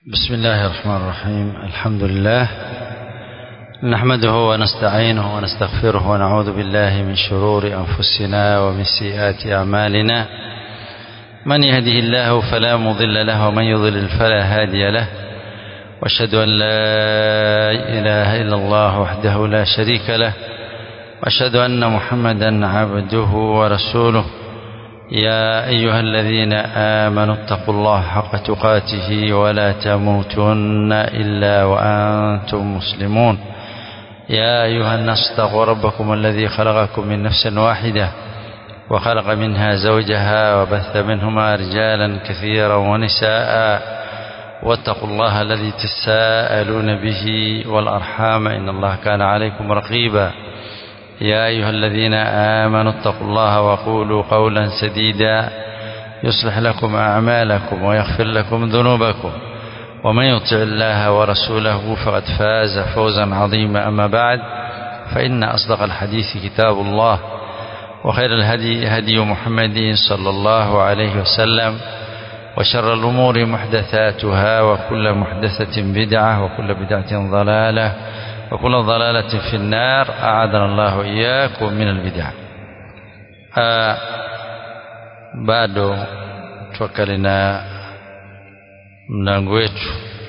بسم الله الرحمن الرحيم الحمد لله نحمده ونستعينه ونستغفره ونعوذ بالله من شرور أنفسنا ومن سيئات أعمالنا من يهده الله فلا مضل له ومن يضلل فلا هادي له واشهد أن لا إله إلا الله وحده لا شريك له واشهد أن محمدا عبده ورسوله يا أيها الذين آمنوا اتقوا الله حق تقاته ولا تموتن إلا وأنتم مسلمون يا أيها الناس اتقوا ربكم الذي خلقكم من نفس واحدة وخلق منها زوجها وبث منهما رجالا كثيرا ونساء واتقوا الله الذي تساءلون به والأرحام إن الله كان عليكم رقيبا يا أيها الذين آمنوا اتقوا الله وقولوا قولا سديدا يصلح لكم أعمالكم ويغفر لكم ذنوبكم ومن يطع الله ورسوله فقد فاز فوزا عظيما أما بعد فإن أصدق الحديث كتاب الله وخير الهدي هدي محمد صلى الله عليه وسلم وشر الأمور محدثاتها وكل محدثة بدعة وكل بدعة ضلالة وكل ضلالة في النار أعاذنا الله إياكم من البدع آه bado twakali na mlango wetu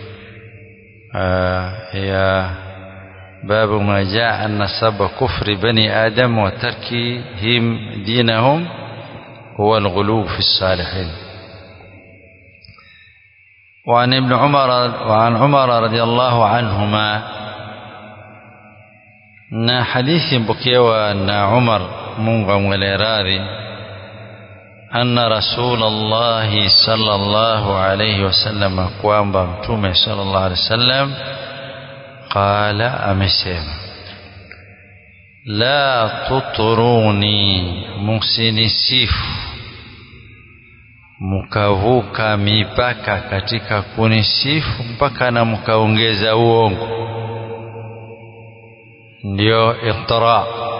ya babu ma jaa anna sabba kufri bani adam wa tarkihim dinahum huwa alghulu fi الصالحين وعن ابن عمر وعن عمر رضي الله عنهما na hadithi mpokewa na Umar Mungu amwele radhi anna Rasulullah sallallahu alayhi wasallam kwamba mtume sallallahu alayhi wasallam qala amesema la tuturuni musinisifu mkavuka mipaka katika kunisifu mpaka na mkaongeza uongo ndio ittira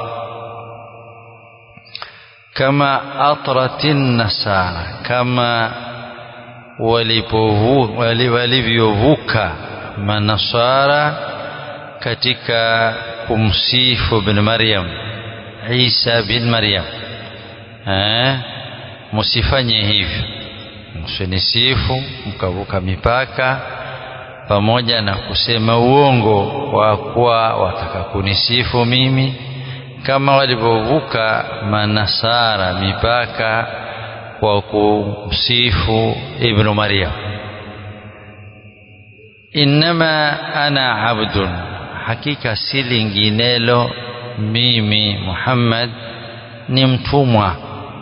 kama atratin nasara kama walivyovuka manasara katika kumsifu bin Maryam Isa bin Maryam eh msifanye hivyo msinisifu mkavuka mipaka pamoja na kusema uongo kwa kuwa wataka kunisifu mimi kama walivyovuka manasara mipaka kwa kumsifu ibnu Maryam innama ana abdun hakika si linginelo mimi Muhammad ni mtumwa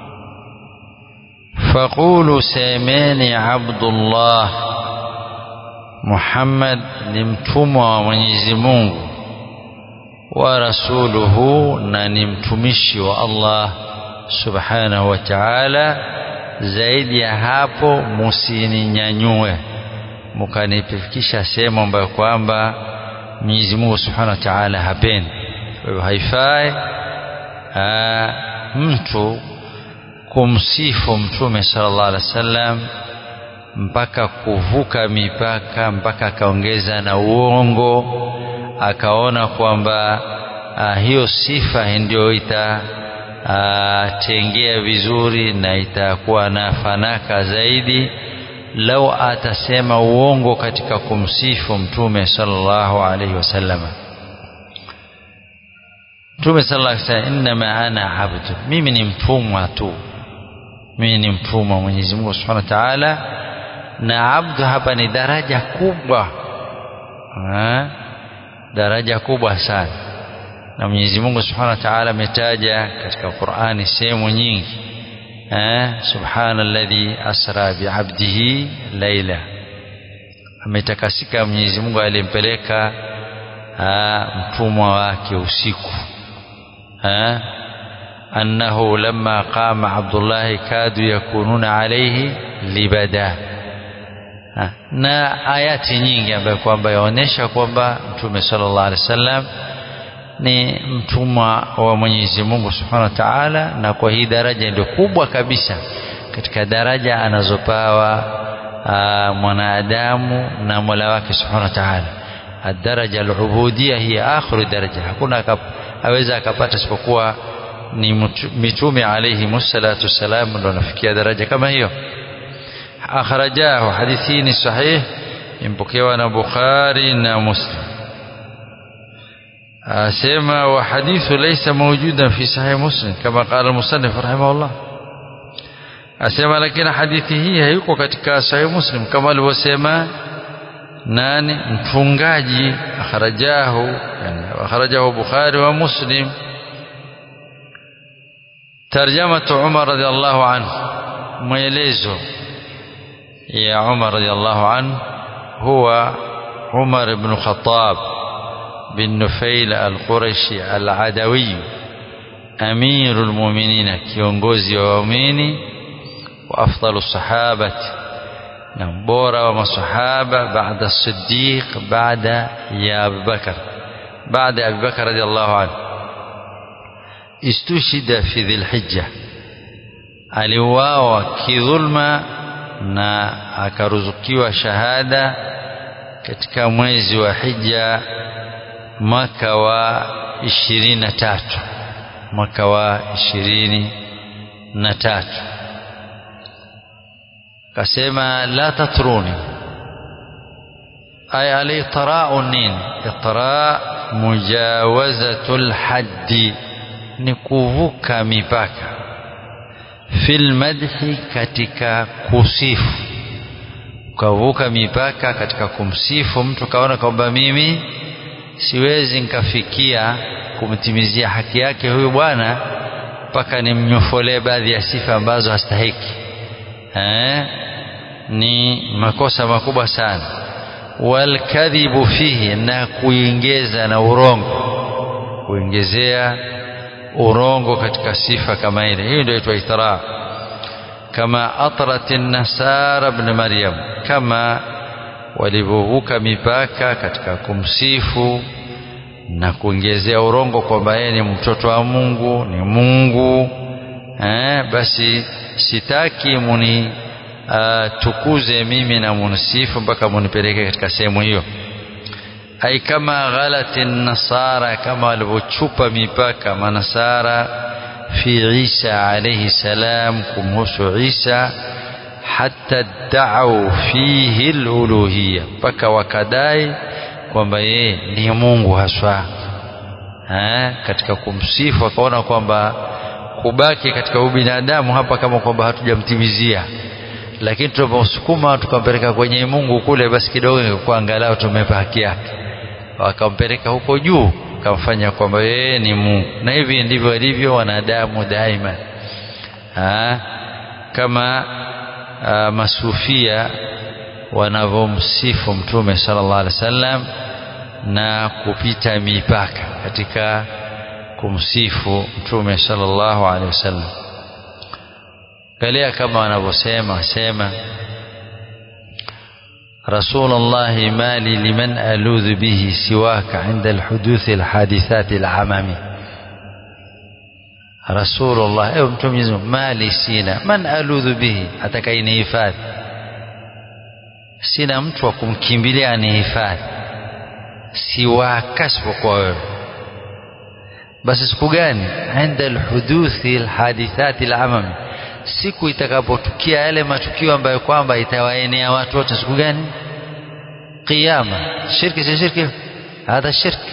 faqulu semeni abdullah Muhammad ni mtumwa wa Mwenyezi Mungu wa rasuluhu na ni mtumishi wa Allah subhanahu wa ta'ala zaidi ya hapo musininyanyue mkanifikisha sehemu ambayo kwamba Mwenyezi Mungu subhanahu wa ta'ala hapendi kwa hivyo haifai mtu kumsifu mtume sallallahu alaihi wasallam mpaka kuvuka mipaka mpaka akaongeza na uongo akaona kwamba hiyo sifa ndio itatengea vizuri na itakuwa na fanaka zaidi lau atasema uongo katika kumsifu mtume sallallahu alaihi wasallam mtume sallallahu alaihi wasallam inma ana abdu mimi ni mtumwa tu mimi ni mtumwa Mwenyezi Mungu Subhanahu wa Ta'ala na abdu hapa ni daraja kubwa ha? daraja kubwa sana na Mwenyezi Mungu Subhanahu wa Ta'ala ametaja katika Qur'ani sehemu nyingi eh subhanalladhi asra bi'abdihi laila ametakasika Mwenyezi Mungu alimpeleka mtumwa wake usiku eh annahu lamma qama Abdullah kadu yakununa alayhi libada na ayati nyingi ambayo kwamba yaonesha kwamba mtume sallallahu alaihi wasallam ni mtumwa wa Mwenyezi Mungu Subhanahu wa Ta'ala na kwa hii daraja ndio kubwa kabisa katika daraja anazopawa mwanadamu na Mola wake Subhanahu wa Ta'ala الدرجة العبودية هي آخر درجة hakuna aweza akapata isipokuwa ni mitume alayhi musallatu wassalam ndio nafikia daraja kama hiyo akhrajahu hadithi ni sahih impokewa na Bukhari na Muslim asema wa hadithu laysa mawjudan fi sahih Muslim kama qala al-musannif rahimahullah asema lakini hadithi hii haiko katika sahih Muslim kama alivyosema nani mfungaji akhrajahu yani akhrajahu Bukhari wa Muslim tarjamatu Umar radhiallahu anhu maelezo ya Umar radhiallahu anhu huwa Umar ibn Khattab bin Nufail al-Qurashi al-Adawi amirul mu'minin kiongozi wa waumini wa afdalu sahabati na bora wa masahaba baada Siddiq baada ya Abu Bakar baada ya Abu Bakar radhiallahu anhu istushida fi dhilhijja aliuawa kidhulma na akaruzukiwa shahada katika mwezi wa hija mwaka wa ishirini na tatu mwaka wa ishirini na tatu kasema la tatruni ay alitrau nini itra mujawazatul haddi ni kuvuka mipaka fil madhi katika kusifu ukavuka mipaka katika kumsifu mtu kaona kwamba mimi siwezi nikafikia kumtimizia haki yake huyu bwana mpaka nimnyofolee baadhi ya sifa ambazo hastahiki eh? ni makosa makubwa sana walkadhibu fihi na kuingeza na urongo kuingezea urongo katika sifa kama ile hiyo ndio inaitwa ithra kama atrat nasara ibn maryam kama walivyovuka mipaka katika kumsifu na kuongezea urongo kwamba yeye ni mtoto wa Mungu ni Mungu eh, basi sitaki muni uh, tukuze mimi na munisifu mpaka munipeleke katika sehemu hiyo ai kama ghalati nasara kama walivyochupa mipaka manasara fi Isa alayhi salam kumhusu Isa hata da'u fihi al-uluhiyya mpaka wakadai kwamba yeye ni Mungu haswa eh, katika kumsifu akaona kwamba kubaki katika ubinadamu hapa kama kwamba hatujamtimizia lakini tunapomsukuma tukampeleka kwenye Mungu kule basi kidogo ingekuwa angalau tumepa haki yake wakampeleka huko juu kamfanya kwamba yeye ni Mungu na hivi ndivyo walivyo wanadamu daima ha? kama a, masufia wanavyomsifu mtume sallallahu alaihi wasallam na kupita mipaka katika kumsifu mtume sallallahu alaihi wasallam galia kama wanavyosema sema رسول الله ما لي لمن ألوذ به سواك عند الحدوث الحادثات العمامي رسول الله ايوه mtume ما لي سينا من ألوذ به atakayenihifadhi sina mtu wa kumkimbilia anihifadhi siwaka isipokuwa wewe basi siku gani inda alhuduthi alhadithati alamami siku itakapotukia yale matukio ambayo kwamba itawaenea watu wote siku gani qiyama shirki si shirki hadha shirki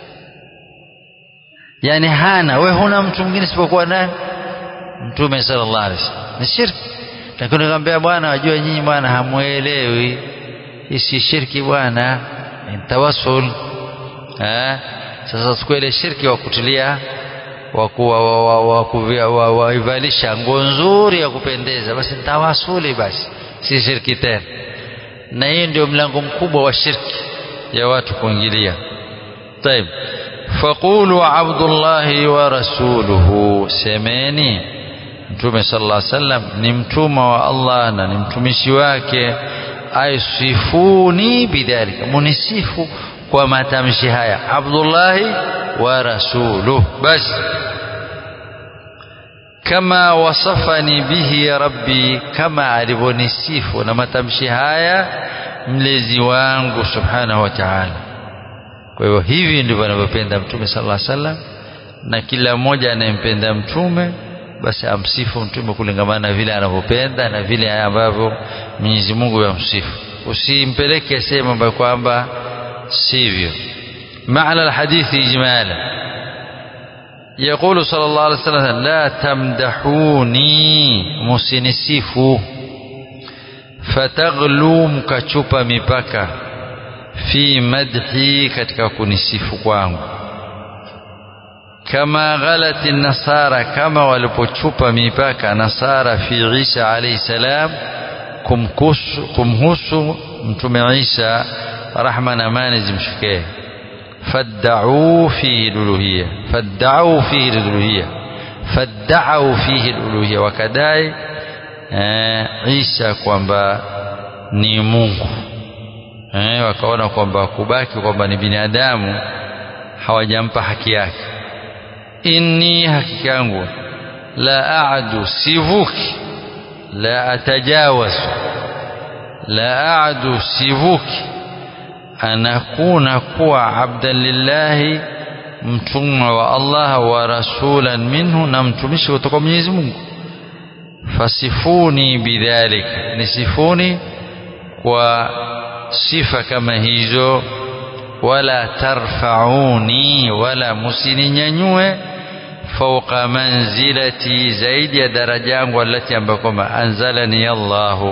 yani hana we huna mtu mwingine isipokuwa nani mtume sallallahu alaihi wasallam ni shirki lakini nikamwambia bwana wajua nyinyi bwana hamuelewi hii si shirki bwana ni tawassul eh sasa siku ile shirki wa kutilia waivalisha nguo nzuri ya kupendeza basi tawasuli basi si shirki tena na hiyo ndio mlango mkubwa wa shirki ya watu kuingilia طيب فقولوا عبد الله ورسوله semeni mtume sallallahu alaihi wasallam ni mtuma wa Allah na ni mtumishi wake aisifuni bidhalika munisifu kwa matamshi haya Abdullahi wa rasuluh basi kama wasafani bihi rabbi kama alivyonisifu na matamshi haya mlezi wangu subhanahu wa ta'ala kwa hivyo hivi ndivyo anavyopenda mtume sallallahu alaihi wasallam na kila mmoja anayempenda mtume basi amsifu mtume kulingamana na vile anavyopenda na vile ambavyo Mwenyezi Mungu yamsifu usimpeleke sehemu ambayo kwamba sivyo maana alhadithi ijmala يقول صلى الله عليه وسلم لا تمدحوني musinisifu fataghlu mkachupa mipaka fi madhi katika kunisifu kwangu kama ghalati nasara kama walipochupa mipaka nasara fi Isa alayhi salam kumkusu kumhusu mtume Isa rahma na amani zimshikie fadda'u fihi al-uluhiyya fadda'u fihi al-uluhiyya fadda'u fihi al-uluhiyya wakadai Isa kwamba ni Mungu eh, wakaona kwamba kubaki kwamba ni binadamu hawajampa haki yake inni hakika yangu la aadu sivuki la atajawazu la aadu sivuki anakuna kuwa abdan lillahi mtumwa wa Allah wa rasulan minhu na mtumishi kutoka Mwenyezi Mungu fasifuni bidhalika nisifuni kwa sifa kama hizo wala tarfauni wala musininyanyue fauqa manzilati zaidi ya daraja yangu alati ambayo kwamba anzalani Allahu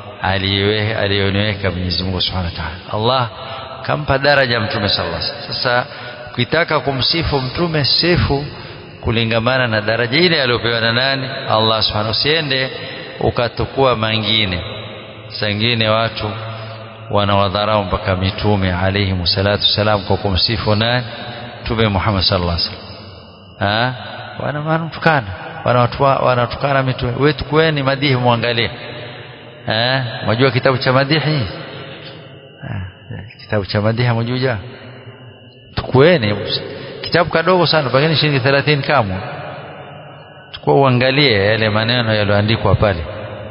aliyoniweka Mwenyezi Mungu Subhanahu wa Ta'ala Allah kampa daraja mtume sallallahu alaihi wasallam sasa ukitaka kumsifu mtume sifu kulingamana na daraja ile aliyopewa na nani Allah Subhanahu usiende ukatukua mangine sangine watu wanawadharau mpaka mitume alayhi salatu salam kwa kumsifu nani mtume Muhammad sallallahu alaihi wasallam wana wanatukana wanatukana mitume wetu kweni madihi muangalie eh mjua kitabu cha madihi kitabu cha madihi mjuja tukueni kitabu kadogo sana pengine shilingi 30 kamwe tukua uangalie yale maneno yaliyoandikwa pale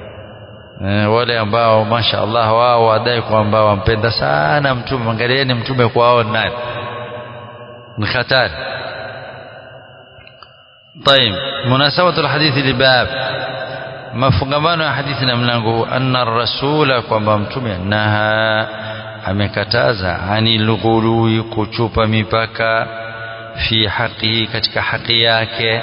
e, wale ambao masha Allah wao wadai kwamba wampenda sana mtume angalieni mtume kwao nani ni hatari طيب مناسبة الحديث لباب mafungamano ya hadithi na mlango huu anna rasula kwamba mtume naha amekataza anil ghului kuchupa mipaka fi haqi katika haki yake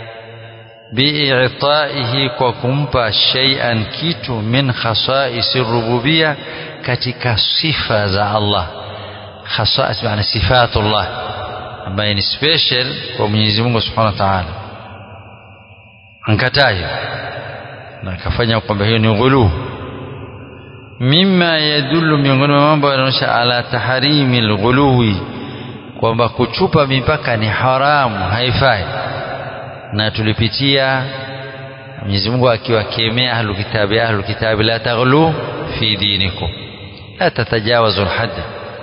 bi'itaihi kwa kumpa shay'an kitu min khasaisi rububia katika sifa za Allah khasais maana sifatullah ambaye ni special kwa Mwenyezi Mungu Subhanahu wa Ta'ala ankatayo na akafanya kwamba hiyo ni ghulu mimma yadullu miongoni mwa mambo yanaonyesha ala taharimi alghuluwi kwamba kuchupa mipaka ni haramu haifai na tulipitia Mwenyezi Mungu akiwakemea ahlul kitabi ahlul kitabi la taghlu fi dinikum la tatajawazu alhadda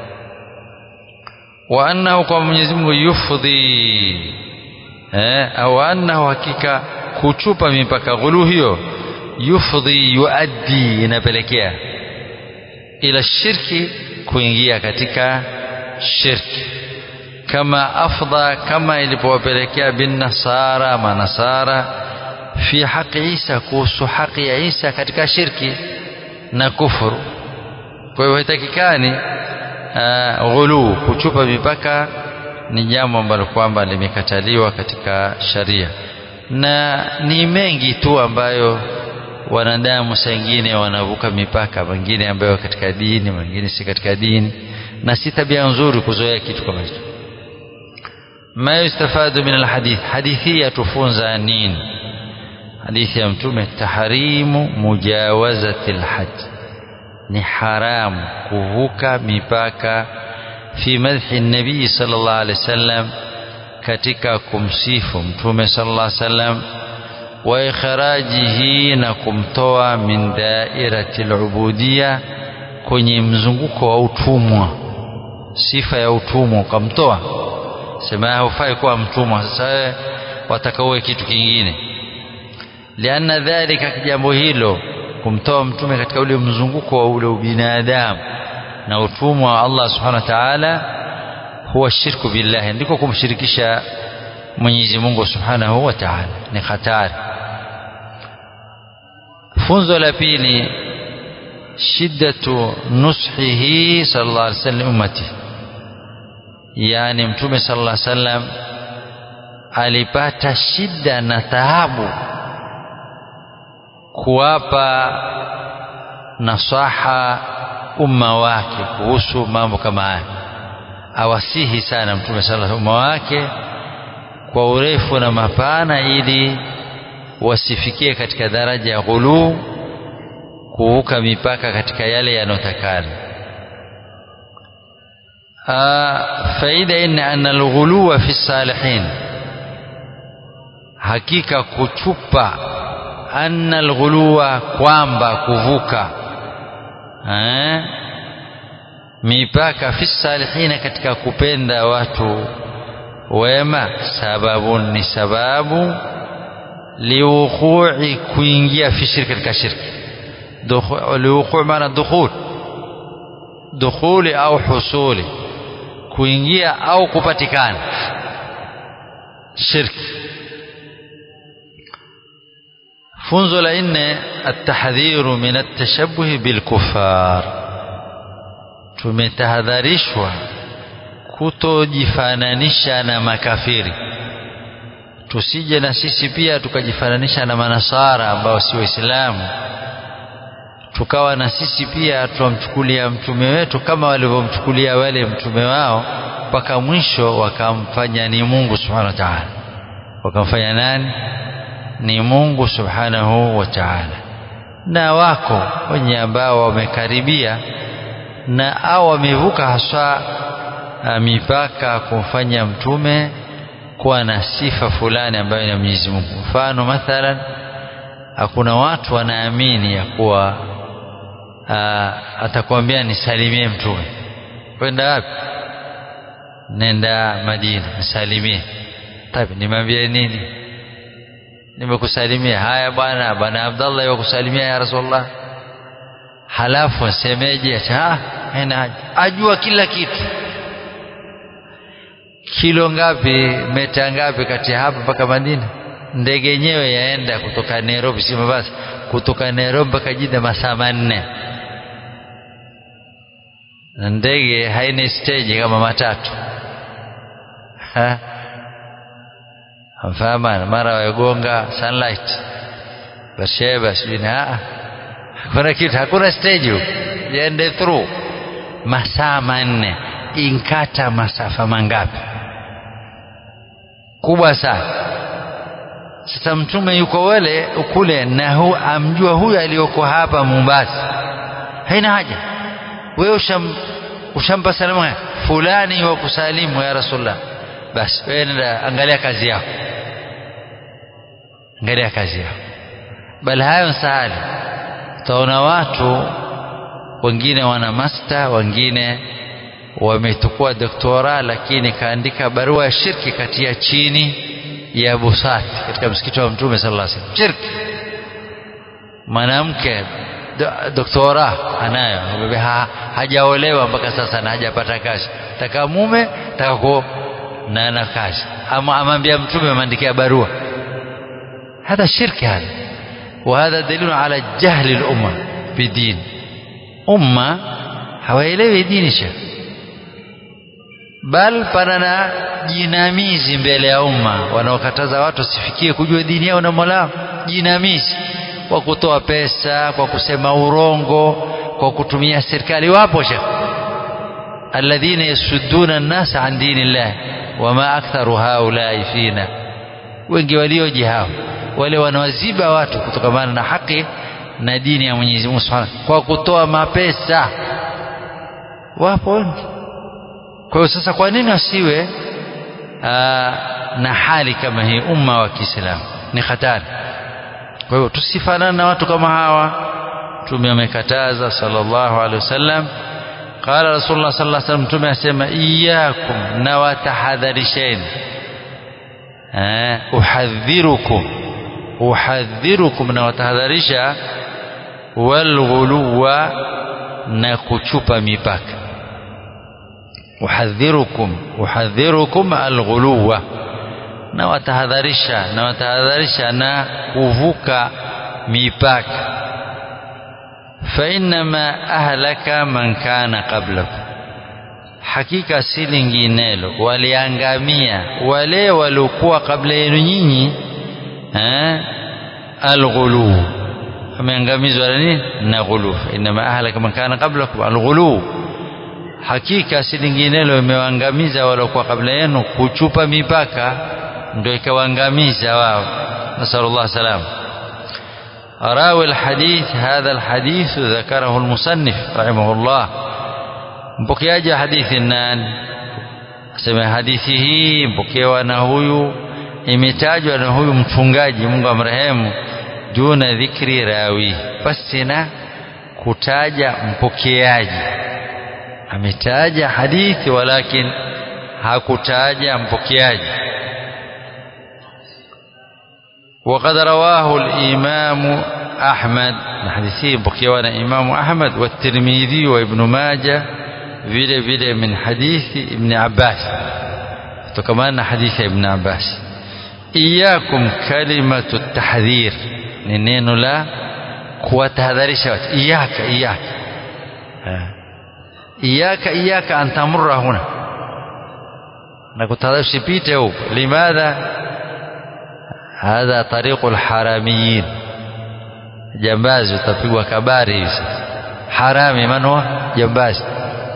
wa annahu kwa Mwenyezi Mungu yufdhi eh au annahu hakika kuchupa mipaka ghulu hiyo yufdhi yuaddi inapelekea ila shirki kuingia katika shirki kama afdha kama ilipowapelekea bin nasara manasara fi haqi Isa kuhusu haki ya Isa katika shirki na kufuru kwa hiyo haitakikani ghulu kuchupa mipaka ni jambo ambalo kwamba limekataliwa katika sharia na ni mengi tu ambayo wanadamu sengine wanavuka mipaka wengine ambayo katika dini wengine si katika dini na si tabia nzuri kuzoea kitu kama hicho ma yustafadu min alhadith hadithi yatufunza nini hadithi ya mtume tahrimu mujawazati alhajj ni haramu kuvuka mipaka fi madhi nabii sallallahu alaihi wasallam katika kumsifu mtume sallallahu alaihi wasallam wa ikhrajihi na kumtoa min dairati alubudiyya kwenye mzunguko wa utumwa sifa ya utumwa ukamtoa sema hufai kuwa mtumwa sasa wataka uwe kitu kingine lianna dhalika jambo hilo kumtoa mtume katika ule mzunguko wa ule ubinadamu na utumwa wa Allah subhanahu wa ta'ala huwa shirku billahi ndiko kumshirikisha Mwenyezi Mungu subhanahu wa ta'ala ni hatari funzo la pili shiddatu nushihi sallallahu alaihi wasallam ummati yani mtume sallallahu alaihi wasallam alipata shida na taabu kuwapa nasaha umma wake kuhusu mambo kama haya awasihi sana mtume sallallahu umma wake kwa urefu na mapana ili wasifikie katika daraja ya ghuluu kuvuka mipaka katika yale yanotakana faida inna anna alghuluwa fi salihin hakika kuchupa anna alghuluwa kwamba kuvuka eh, mipaka fi salihina katika kupenda watu wema sababu ni sababu liwuqui kuingia fi shirki katika shirki liwuqui maana dukhul dukhuli au husuli kuingia au kupatikana shirki funzo la nne atahdhiru min atashabuhi bilkufar tumetahadharishwa kutojifananisha na makafiri tusije na sisi pia tukajifananisha na manasara ambao si waislamu tukawa na sisi pia tuwamchukulia mtume wetu kama walivyomchukulia wale mtume wao mpaka mwisho wakamfanya ni Mungu subhanahu wa ta'ala wakamfanya nani ni Mungu subhanahu wa ta'ala na wako wenye ambao wamekaribia na au wamevuka haswa mipaka kumfanya mtume kuwa na sifa fulani ambayo ni Mwenyezi Mungu mfano mathalan hakuna watu wanaamini ya kuwa atakwambia nisalimie mtume kwenda wapi nenda Madina nisalimie tabi nimwambie nini nimekusalimia haya bwana bwana Abdallah yakusalimia ya Rasulullah halafu semeje ah haina ajua kila kitu kilo ngapi meta ngapi kati ya hapa mpaka Madina ndege yenyewe yaenda kutoka Nairobi si basi kutoka Nairobi mpaka Jida masaa manne na ndege haina stage kama matatu mfahama mara wagonga sunlight Barsheba sijui na hakuna kitu hakuna stage huko yaende through masaa manne inkata masafa mangapi kubwa sana sasa mtume yuko wale kule na hu, amjua huyu aliyoko hapa Mombasa haina haja wewe usham, ushampa salamu fulani wa kusalimu ya Rasulullah basi wewe nenda angalia kazi yako angalia kazi yako bali hayo sahali utaona watu wengine wana master wengine wametukua doktora lakini kaandika barua ya shirki katia chini ya busati katika msikiti wa mtume sallallahu alaihi wasallam shirki mwanamke do, doktora anayo ha, hajaolewa mpaka sasa na hajapata kazi taka mume taka ku na ana kazi ama amwambia mtume ameandikia barua هذا شرك هذا وهذا دليل على جهل الأمة بدين أمة hawaelewi dini shekh bal pana na jinamizi mbele ya umma wanaokataza watu wasifikie kujua dini yao na Mola jinamizi kwa kutoa pesa kwa kusema urongo kwa kutumia serikali wapo shekh alladhina yasudduna an-nas an dinillah wama aktharu haulai fina wengi walioji hao wale wanawaziba watu kutokamana na haki na dini ya Mwenyezi Mungu Subhanahu kwa kutoa mapesa wapo wengi kwa hiyo sasa kwa nini wasiwe na hali kama hii umma wa Kiislamu ni hatari kwa hiyo tusifanane na watu kama hawa Mtume amekataza sallallahu alaihi wasallam qala rasulullah sallallahu alaihi wasallam Mtume asema iyyakum na watahadharisheni eh uhadhirukum uhadhirukum na watahadharisha walghuluwa na kuchupa mipaka uhadhirukum uhadhirukum alghuluwa na watahadharisha na watahadharisha na kuvuka mipaka fainama ahlaka man kana qablakum hakika si linginelo waliangamia wale waliokuwa kabla yenu nyinyi eh alghulu ameangamizwa na nini na ghulu inama ahlaka man kana qablakum alghulu hakika si linginelo imewaangamiza waliokuwa kabla yenu kuchupa mipaka ndio ikawaangamiza wao nasallallahu salam راوي الحديث هذا الحديث ذكره المصنف رحمه الله mpokeaji wa hadithi nani asema hadithi hii mpokewa na huyu imetajwa na huyu mchungaji Mungu amrehemu duna dhikri rawi basi na kutaja mpokeaji ametaja hadithi walakin hakutaja mpokeaji وقد رواه الإمام أحمد حديثه بقيوانا إمام أحمد والترمذي وابن ماجه vile vile min hadithi ibn Abbas kutokana na hadithi ya ibn Abbas iyakum kalimatu tahdhir ni neno la kuwatahadharisha watu iyaka iyaka iyaka iyaka an tamurra huna na kutahadharisha pite huko limadha hadha tariqu alharamiyin jambazi utapigwa kabari hivi harami man huwa jambazi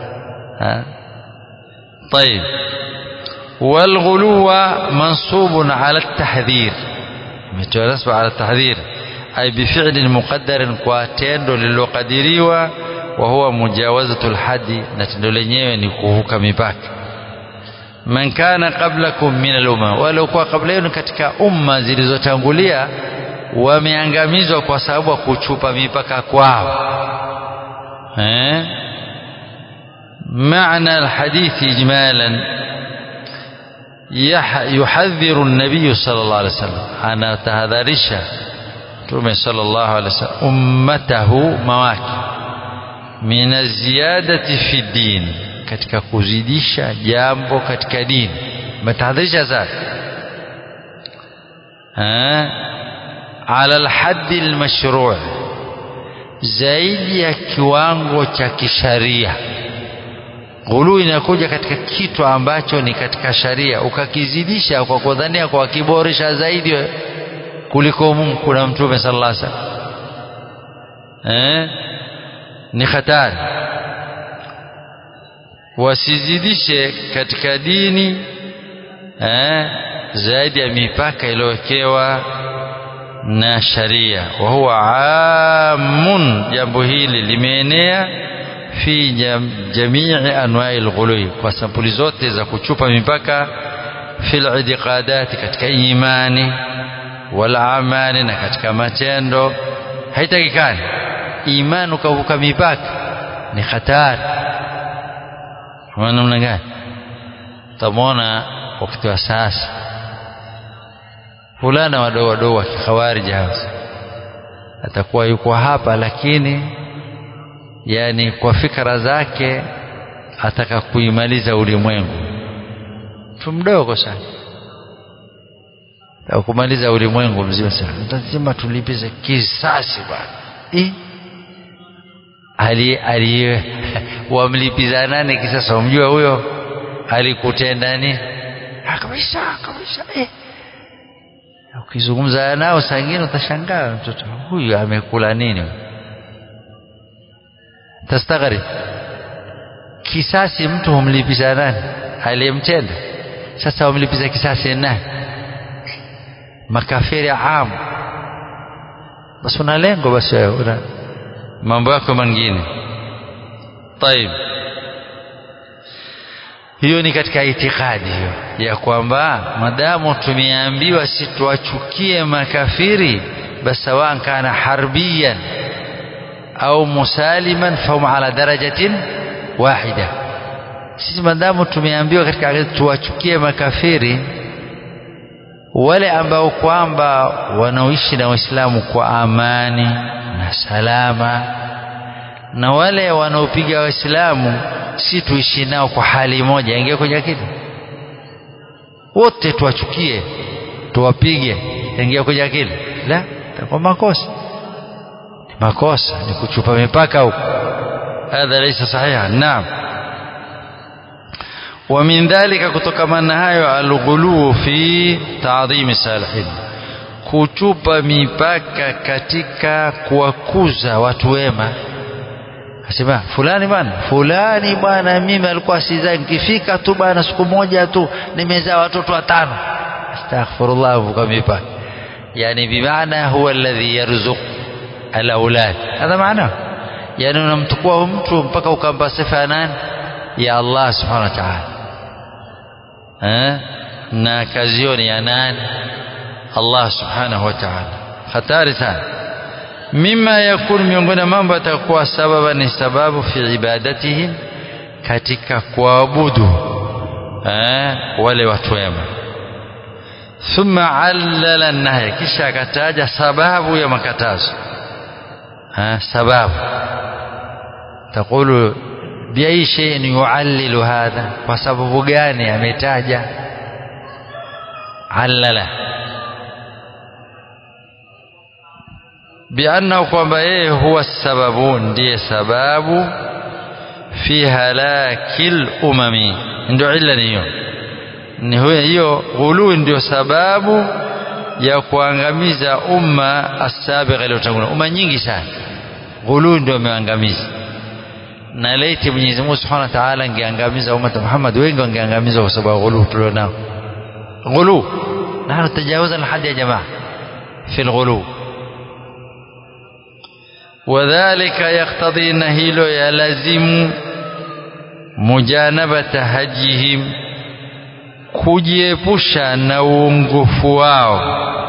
طيب والغلو منصوب على التحذير متنصب على التحذير أي بفعل مقدر كواتندو للقدريوا وهو مجاوزة الحد نتندو lenyewe ni kuvuka mipaka man kana qablakum min al-umma waliokuwa kabla yenu katika umma zilizotangulia wameangamizwa kwa sababu ya kuchupa mipaka kwao eh معنى الحديث إجمالا يحذر النبي صلى الله عليه وسلم أنا تهذرش تومي صلى الله عليه وسلم أمته مواكي من الزيادة في الدين katika kuzidisha jambo katika dini umetahadharisha sana ala alhaddi almashru' zaidi ya kiwango cha kisharia ghulu inakuja katika kitu ambacho ni katika sharia ukakizidisha kwa kudhania kwa kiboresha zaidi kuliko Mungu na mtume sallallahu alaihi wasallam eh ni hatari wasizidishe katika dini eh zaidi ya mipaka iliyowekewa na sharia wa huwa amun jambo hili limeenea fi jam, jamii anwa'i al kwa sampuli zote za kuchupa mipaka fil i'tiqadati katika imani wal amali na katika matendo haitakikani imani ukavuka mipaka ni hatari kwa namna gani tamona wakati wa sasa fulana wadogo wadogo wa kikhawariji hawa atakuwa yuko hapa lakini yani kwa fikra zake ataka kuimaliza ulimwengu mtu mdogo sana ataka kumaliza ulimwengu mzima sana lazima tulipize kisasi bwana eh ali ali wamlipiza nani kisasa umjua huyo alikutenda nini kabisa kabisa eh ukizungumza nao saa ingine utashangaa mtoto huyu amekula nini tastaghrib kisasi mtu humlipiza nani aliyemtenda sasa humlipiza kisasi nani makafiri amu basi una lengo basi una mambo yako mengine طيب hiyo ni katika itikadi hiyo ya kwamba madamu tumeambiwa situachukie makafiri basi sawa kana harbiyan au musaliman fahum ala darajatin wahida sisi madamu tumeambiwa katika tuwachukie makafiri wale ambao kwamba wanaoishi na waislamu kwa amani na salama na wale wanaopiga waislamu si tuishi nao kwa hali moja ingia kwenye akili wote tuwachukie tuwapige ingia kwenye akili la kwa makosa makosa ni kuchupa mipaka huko hadha laysa sahiha naam ومن ذلك kutokamana hayo alghulu fi ta'dhimi salihin kuchupa mipaka katika kuwakuza watu wema asema fulani bwana fulani bwana mimi alikuwa sizaa nikifika tu bwana siku moja tu nimezaa watoto watano astaghfirullah vuka mipaka yani bimaana huwa alladhi yarzuq alaulad hadha maana yani unamtukua mtu mpaka ukampa sifa ya nani ya Allah subhanahu wa ta'ala eh na kazi hiyo ni ya nani Allah subhanahu wa ta'ala hatari sana mima yakunu miongoni mambo yatakuwa sababa ni sababu fi ibadatihim katika kuabudu eh wale watu wema thumma allala nahya kisha akataja sababu ya makatazo eh sababu تقول بأي شيء يعلل هذا وسبب gani ametaja علل بأنه kwamba yeye huwa sababu ndiye sababu fi halakil umami ndio illa ni hiyo ni huyo hiyo ghulu ndio sababu ya kuangamiza umma asabiqa iliyotangulia umma nyingi sana ghulu ndio imeangamiza na laiti Mwenyezi Mungu Subhanahu wa Ta'ala angeangamiza umma Muhammad wengi wangeangamizwa kwa sababu ghulu tulionao ghulu nahnu tajawazna alhad ya jamaa fi alghulu وذلك يقتضي نهيل يلزم مجانبة هجهم kujiepusha na uongofu wao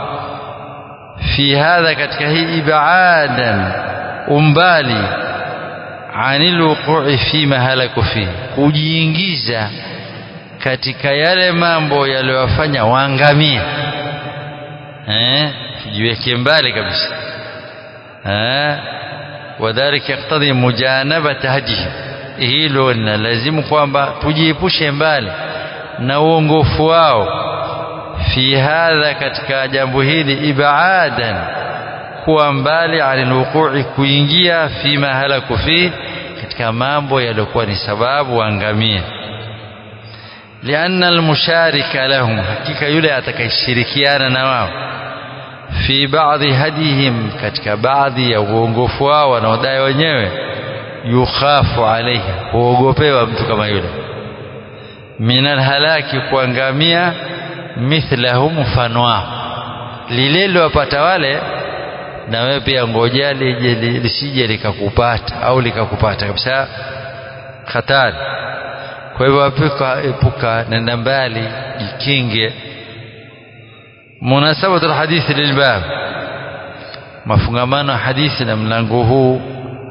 fi hadha katika hii ibadan umbali anil wuqu'i fi mahalaku fi kujiingiza katika yale mambo yaliyowafanya waangamie eh jiweke mbali kabisa eh wadhalik yaktadhi mujanabata hadihi hilo linalazimu kwamba tujiepushe mbali na uongofu wao fi hadha katika jambo hili ibadan kuwa mbali anil wuqu'i kuingia fi mahalaku fi katika mambo yaliyokuwa ni sababu waangamie lianna almusharika lahum hakika yule atakayeshirikiana na wao fi baadhi hadihim katika baadhi ya uongofu wao wanaodai wenyewe yukhafu alaihi huogopewa mtu kama yule min alhalaki kuangamia mithlahu mfano wao lile liwapata wale na wewe pia ngoja lije lisije likakupata au likakupata kabisa hatari kwa hivyo epuka epuka nenda mbali jikinge munasabatu alhadithi lilbab mafungamano hadithi na mlango huu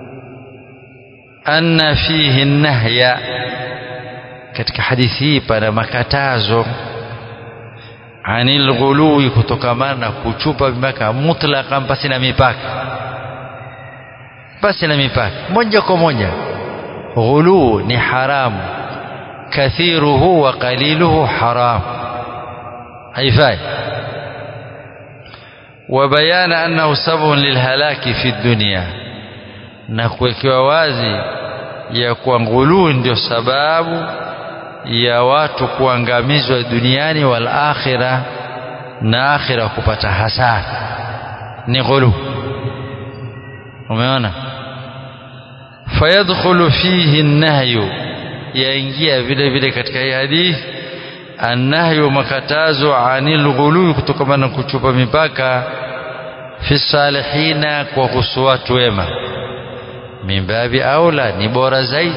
anna fihi nahya katika hadithi hii pana makatazo anil ghului kutokamana na kuchupa mipaka mutlaqan pasi na mipaka pasi na mipaka moja kwa moja ghulu ni haramu kathiruhu wa qaliluhu haram haifai وبيان أنه سبب للهلاك في الدنيا na kuwekewa wazi ya kuwa nguluu ndio sababu ya watu kuangamizwa duniani wal akhira na akhira kupata hasara ni ghulu umeona fayadkhulu fihi an-nahyu yaingia vile vile katika hii hadithi annahyu makatazo anil ghulu kutokana na kuchupa mipaka fi salihina kwa kuhusu watu wema mimbabi aula ni bora zaidi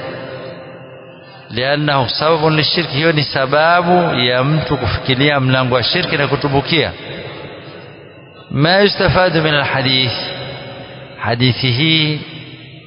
liannahu sababu lishirki hiyo ni sababu ya mtu kufikiria mlango wa shirki na kutubukia ma yustafadu min alhadith hadithi hii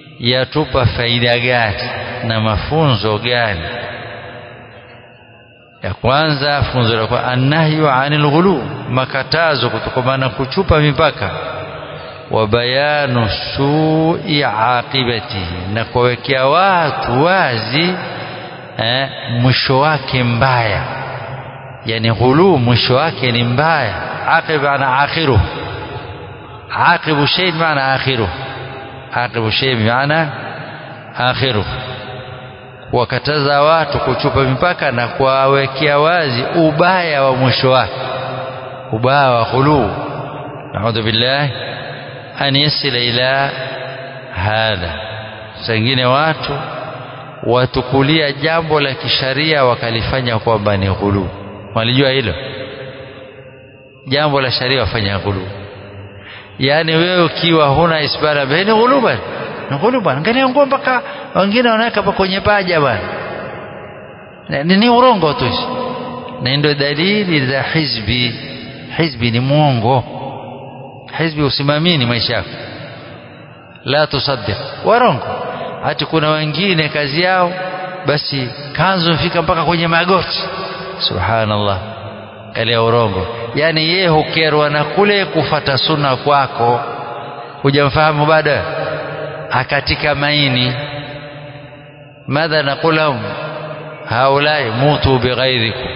yatupa faida gani na mafunzo gani ya kwanza funzo la kwa annahyu anil ghulu makatazo kutokamana kuchupa mipaka wa bayanu sui aqibatihi na kuwekea watu wazi eh, mwisho wake mbaya yani ghulu mwisho wake ni mbaya aqib ana akhiru aqibu shay maana akhiru aqibu shay maana akhiru kuwakataza watu kuchupa mipaka na kuwawekea wazi ubaya wa mwisho wake ubaya wa ghulu naudhu billahi an yasila ila hadha sengine watu watukulia jambo la kisharia wakalifanya kwamba ni ghulu walijua hilo jambo la sharia wafanya ghulu yaani wewe ukiwa huna isbara ni ghulu bwana ni ghulu bwana angalia nguo mpaka wengine wanaweka pa kwenye paja bwana ni, ni urongo tu na ndio dalili za hizbi hizbi ni mwongo hizbi usimamini maisha yako la tusaddiq warongo hata kuna wengine kazi yao basi kanzu mfika mpaka kwenye magoti subhanallah kalia urongo yani yeye hukerwa na kule kufata sunna kwako hujamfahamu bado akatika maini madha naqul lahum haulai mutu bighairikum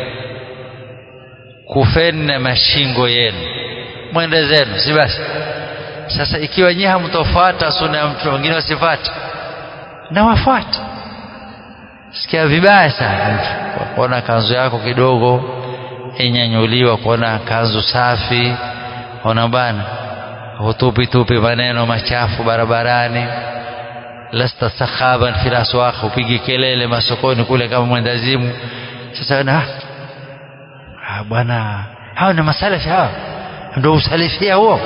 kufeni na mashingo yenu mwende zenu si basi sasa ikiwa nyinyi hamtofuata sunna ya mtu wengine wasifuate na wafuate sikia vibaya sana mtu kuona kanzu yako kidogo inyanyuliwa kuona kanzu safi ona bana hutupi tupi maneno machafu barabarani lasta sakhaban fil aswaq upigi kelele masokoni kule kama mwendazimu sasa na ah bwana hao ni masalafi hao ndio usalifia huo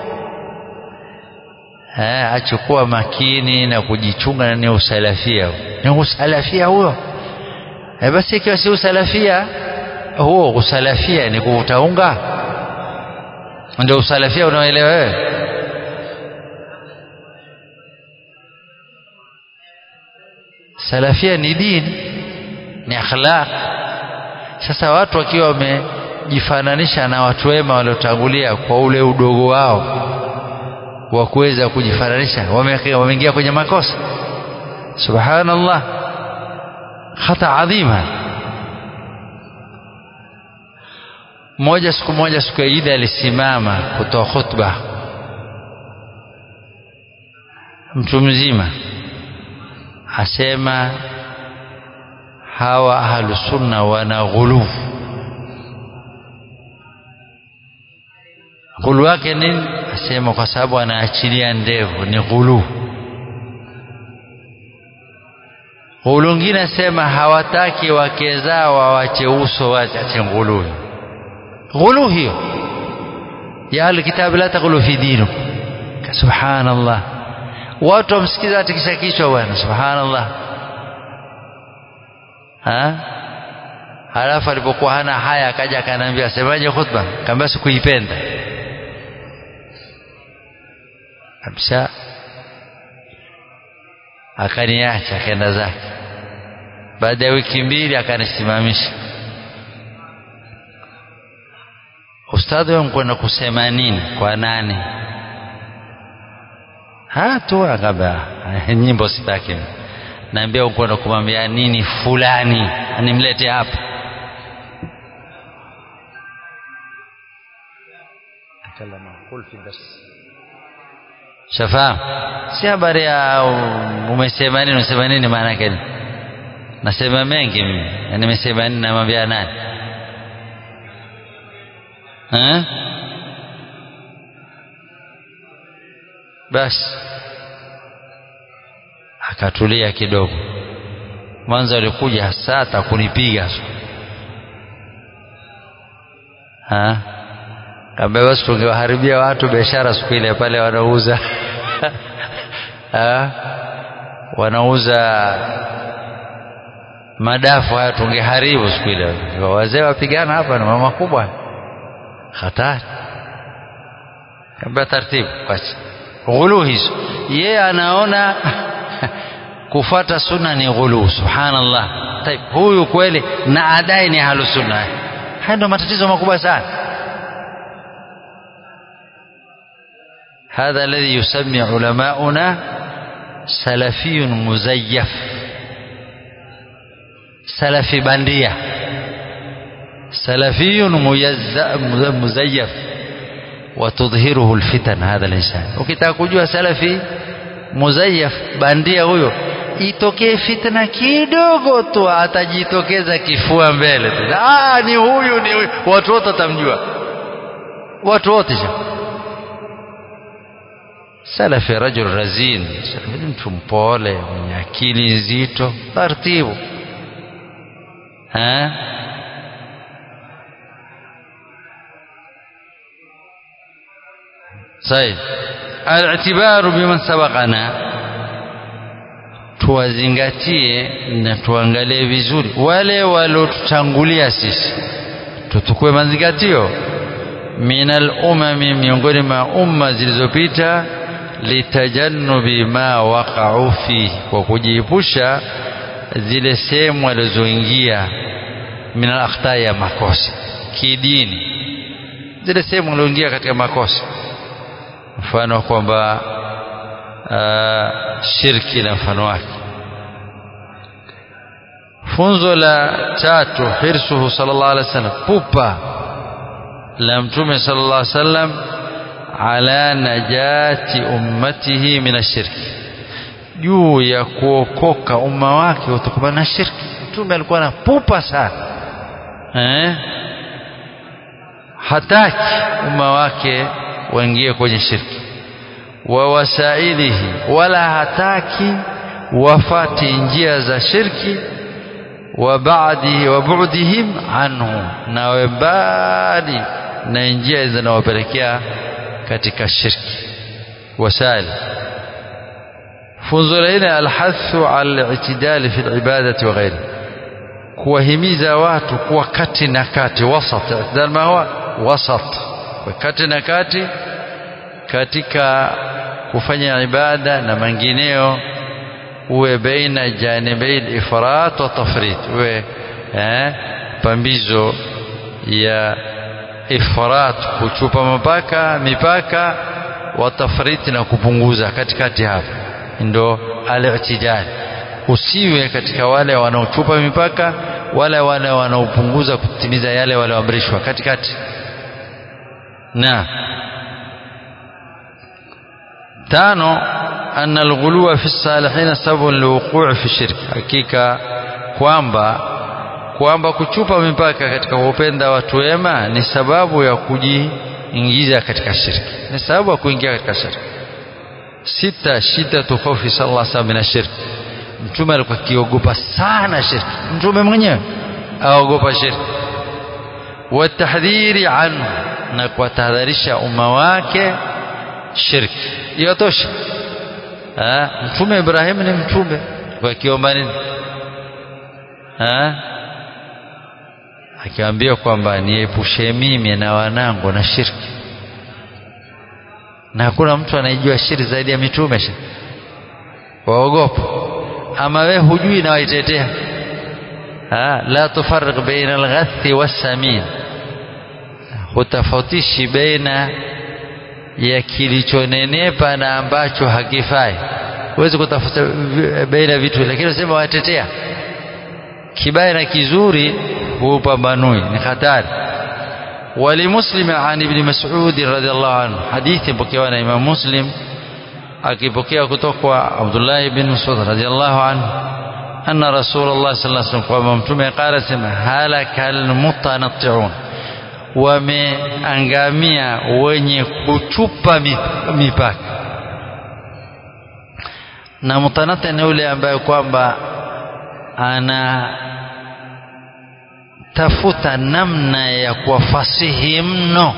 eh achukua makini na kujichunga na ni usalafia ni usalafia huo eh basi ikiwa si usalafia huo usalafia ni kuutaunga ndio usalafia unaoelewa wewe salafia ni dini ni akhlaq sasa watu wakiwa wamejifananisha na watu wema waliotangulia kwa ule udogo wao wa kuweza kujifananisha wameingia kwenye makosa subhanallah khata adhima mmoja siku moja siku ya Idi alisimama kutoa khutba mtu mzima asema hawa ahlusunna wana ghulu ghulu wake nini asema kwa sababu anaachilia ndevu ni ghulu ghulu ngine asema hawataki wake zao wawache uso wache ghulu ghulu hiyo ya alkitabu la taghulu fi dinikum subhanallah watu wamsikiza atikisha kichwa bwana subhanallah ha halafu alipokuwa hana haya akaja akaniambia semaje khutba kaambia sikuipenda kabisa akaniacha akaenda zake baada ya wiki mbili akanisimamisha ustadhi wangu kwenda kusema nini kwa nani hatu akaba nyimbo sitaki naambia ukwenda kumwambia nini fulani animlete hapa shafahamu si habari ya umesema nini umesema nini maana yake nasema mengi mimi nimesema nini namwambia nani eh basi akatulia kidogo mwanzo alikuja hasa atakunipiga ha kaambia basi tungewaharibia watu biashara siku ile pale wanauza ha? wanauza madafu haya tungeharibu siku ile wazee wapigana hapa na mama kubwa hatari kaambia taratibu kwacha ghulu hizo yeye anaona kufuata sunna ni ghulu subhanallah taib huyu kweli na adai ni ahlusunna haya ndio matatizo makubwa sana هذا الذي يسمي علماؤنا سلفي مزيف سلفي بندية سلفي مزيف وتظهره الفتن هذا الإنسان ukitaka kujua salafi muzayaf bandia huyo itokee fitna kidogo tu atajitokeza kifua mbele tu ah ni huyu ni huyu watu wote watamjua watu wote salafi rajul razin salafi mtu mpole mwenye akili nzito taratibu ha طيب الاعتبار بمن سبقنا tuwazingatie na tuangalie vizuri wale waliotutangulia sisi tutukue mazingatio minal umami miongoni mwa umma zilizopita litajannubi ma waqa'u fi kwa kujiepusha zile sehemu walizoingia min al ya makosa kidini zile sehemu walioingia katika makosa mfano kwamba shirki na mfano wake funzo la tatu hirsuhu sallallahu alaihi wasallam pupa la mtume sallallahu alaihi wasallam ala najati ummatihi min ashirki juu ya kuokoka umma wake kutokana na shirki mtume alikuwa na pupa sana eh hataki umma wake waingie kwenye shirki wa wasailihi wala hataki wafati njia za shirki wa baadi wa bu'dihim anhu na wabali na njia zinawapelekea katika shirki wasail funzo la nne alhathu ala al-i'tidal fi al-ibadati wa ghairi kuwahimiza watu kuwa kati na kati wasat i'tidal ma huwa wasat kati na kati katika kufanya ibada na mengineo uwe baina janibai ifrat wa tafrit uwe eh, pambizo ya ifrat kuchupa mipaka mipaka wa tafrit na kupunguza katikati hapo ndo al-i'tidal usiwe katika wale wanaochupa mipaka wala wale wanaopunguza kutimiza yale walioamrishwa katikati na tano أن الغلو في الصالحين سبب للوقوع في الشرك hakika kwamba kwamba kuchupa mipaka katika kupenda watu wema ni sababu ya kujiingiza katika shirki ni sababu ya kuingia katika shirki sita shida khawfi sallallahu alaihi wasallam na shirki mtume alikuwa akiogopa sana shirki mtume mwenyewe aogopa shirki watahdhiri anhu na kuwatahadharisha umma wake shirki yatosha mtume Ibrahim ni mtume kwa kiomba nini akiambia kwamba niepushe mimi na wanangu na shirki na hakuna mtu anayejua shirki zaidi ya mitume waogopa ama we hujui na waitetea la tufarriq baina alghathi wassamin hutafautishi baina ya kilichonenepa na ambacho hakifai huwezi kutafuta baina vitu lakini unasema watetea kibaya na kizuri hupambanui ni hatari ولمسلم عن ابن مسعود رضي الله عنه حديث بكيوا na Imam Muslim akipokea kutoka kwa Abdullah ibn Mas'ud radiyallahu anhu anna Rasulullah sallallahu alaihi wasallam kwamba mtume qala sema halakal mutanatti'un wameangamia wenye kuchupa mipaka na mutanata ni yule ambaye kwamba ana tafuta namna ya kuwafasihi mno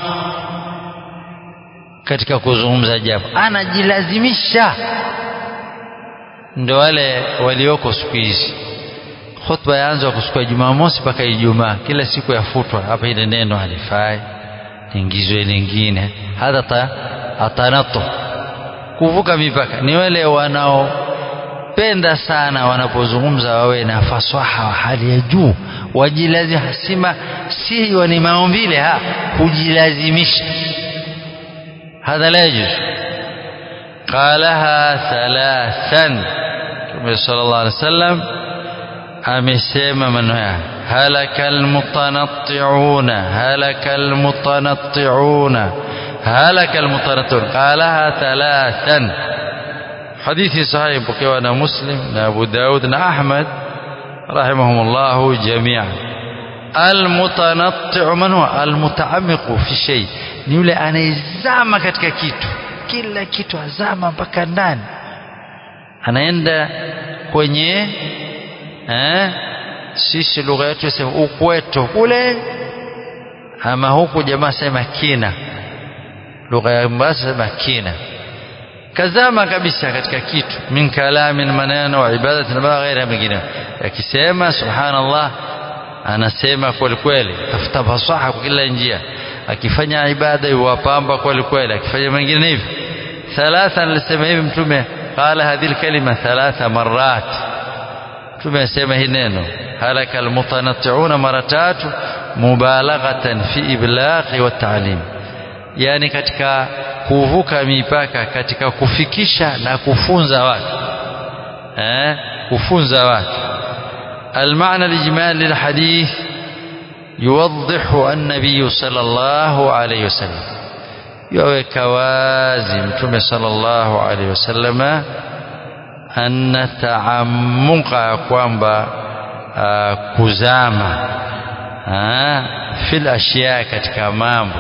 katika kuzungumza jambo anajilazimisha ndo wale walioko siku hizi khutba yaanza kusikia Jumamosi mpaka Ijumaa, kila siku yafutwa hapa, ile neno halifai, ingizwe lingine. Hadha atanatu, kuvuka mipaka. Ni wale wanao penda sana wanapozungumza wawe na fasaha wa hali ya juu wajilazi hasima si ni maumbile ha kujilazimisha hadha la yajuz qalaha thalathan Mtume sallallahu alaihi wasallam amesema maneno haya halaka almutanatti'una halaka almutanatti'una halaka almutanatti'un qalaha thalathan hadithi sahihi pokewa na Muslim na Abu Daud na Ahmad rahimahumullah jami'an almutanatti'u man huwa almutaammiqu fi shay ni yule anayezama katika kitu kila kitu azama mpaka ndani anaenda kwenye eh sisi lugha yetu yasema ukweto kule ama huku jamaa sema kina lugha ya Mombasa sema kina kazama kabisa katika kitu min kalamin maneno wa ibadati na ghaira mengine akisema subhanallah anasema kweli kweli tafuta fasaha kwa kila njia akifanya ibada yuwapamba kweli kweli akifanya mengine hivi thalatha alisema hivi mtume qala hadhihi alkalima thalatha marrat mtume asema hii neno halaka almutanatti'una mara tatu mubalaghatan fi iblaghi wa ta'lim yani katika kuvuka mipaka katika kufikisha na kufunza watu eh kufunza watu المعنى الإجمالي للحديث يوضح النبي صلى الله عليه وسلم يوك وازي متوم صلى الله عليه وسلم أن تعمق kwamba kuzama في الأشياء katika mambo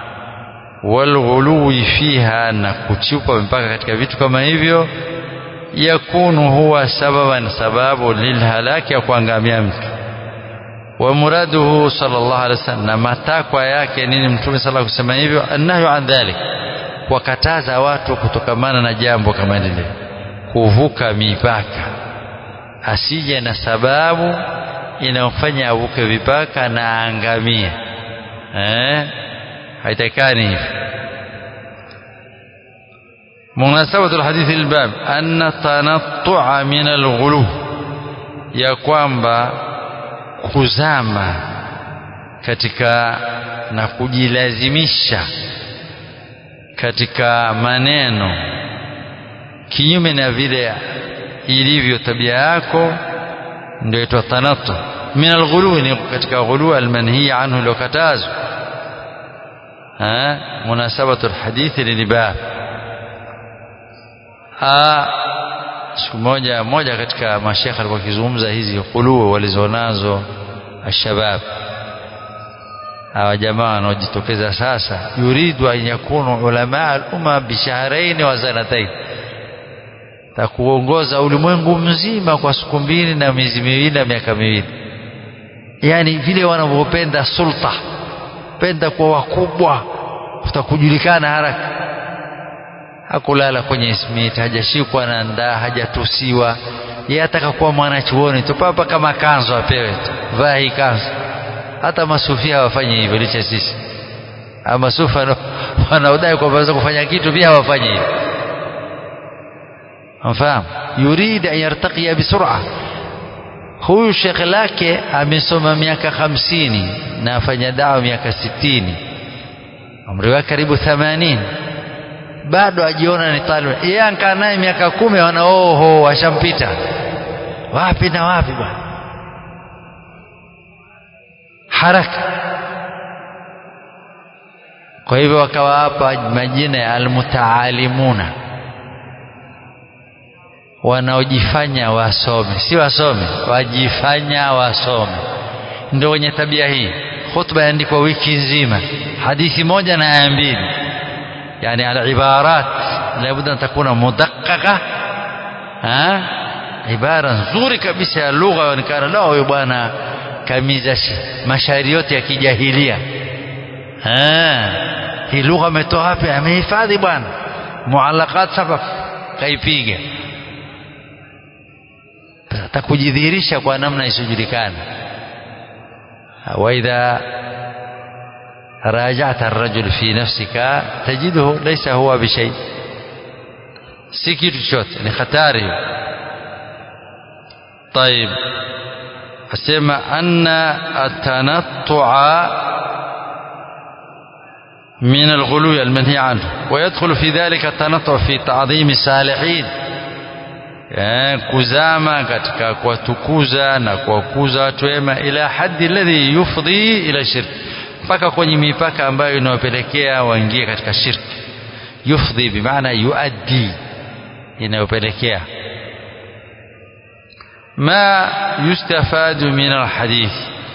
walghului fiha na kuchupa mpaka katika vitu kama hivyo yakunu huwa sababan sababu lilhalaki ya kuangamia mtu wa muraduhu sallallahu alaihi wasallam na matakwa yake nini mtume sallallahu kusema hivyo annahyu an dhalik wakataza watu kutokamana na jambo kama lile kuvuka mipaka asije na sababu inayofanya avuke vipaka na aangamie eh haitakani hivyo مناسبة الحديث للباب أن التنطع من الغلو ya kwamba kuzama katika na kujilazimisha katika maneno kinyume na vile ilivyo tabia yako ndio itwa tanattu min alghulu ni katika ghulu almanhiya anhu lokatazo munasabatu alhadithi lilibab siku moja moja katika mashekhe alikuwa akizungumza hizi kuluu walizonazo ashabab hawa jamaa wanaojitokeza sasa yuridu an yakunu ulama al-umma bishahrain wa sanatain takuongoza ulimwengu mzima kwa siku mbili na miezi miwili na miaka miwili yani vile wanavyopenda sulta penda kwa wakubwa utakujulikana haraka hakulala kwenye smiti hajashikwa na ndaa hajatusiwa yeye ataka kuwa mwanachuoni tu papa kama kanzo apewe tu vaa hii kanzo hata masufia hawafanyi hivyo licha sisi ama masufa wanaodai kwamba waweza kufanya kitu pia hawafanyi hivyo mfahamu yurid an yartaqiya bisur'a huyu shekhe lake amesoma miaka hamsini na afanya dawa miaka sitini umri wake karibu themanini bado ajiona ni talib yeye ankaa naye miaka kumi wana oho washampita wapi na wapi bwana haraka kwa hivyo wakawapa majina ya almutaalimuna wanaojifanya wasome si wasome wajifanya wasome ndio wenye tabia hii khutba yaandikwa wiki nzima hadithi moja na aya mbili يعني العبارات لابد أن تكون مدققة ها عبارة nzuri kabisa ya lugha yaonekana lao huyo bwana kamiza mashairi yote ya kijahilia hii lugha ametoa wapi amehifadhi bwana muallaqat sabab kaipiga atakujidhihirisha kwa namna isiyojulikana waidha راجعت الرجل في نفسك تجده ليس هو بشيء si kitu chochote ni hatari طيب asema anna atanattua من الغلو المنهي عنه ويدخل في ذلك التنطع في تعظيم الصالحين kuzama katika kuwatukuza na kuwakuza watu wema ila haddi alladhi yufdhi ila shirk mpaka kwenye mipaka ambayo inawapelekea waingie katika shirki yufdhi bimaana yuaddi inayopelekea ما يستفاد من الحديث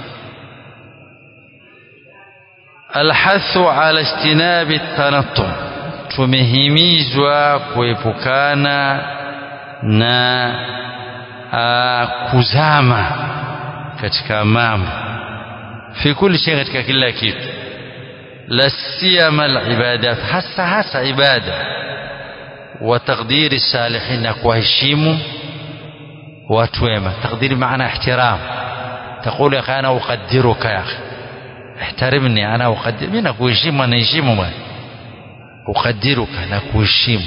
الحث على اجتناب التنطع tumehimizwa kuepukana na uh, kuzama katika mambo fi kulli shay katika kila kitu la siyama alibadat hasa hasa ibada wa taqdiri salihin na kuheshimu watu wema taqdiri maana ihtiram تقول يا اخي انا اقدرك يا اخي احترمني انا اقدر mimi nakuheshimu anaheshimu bwana uqaddiruka na kuheshimu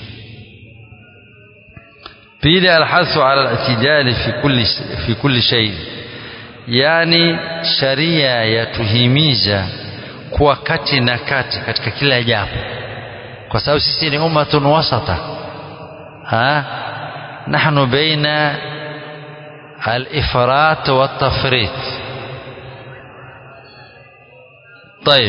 pili alhasu ala al-i'tidal fi kulli fi kulli shay yani sharia yatuhimiza kuwa kati na kati katika kila jambo kwa sababu sisi ni ummatun wasata ha nahnu baina الإفراط والتفريط طيب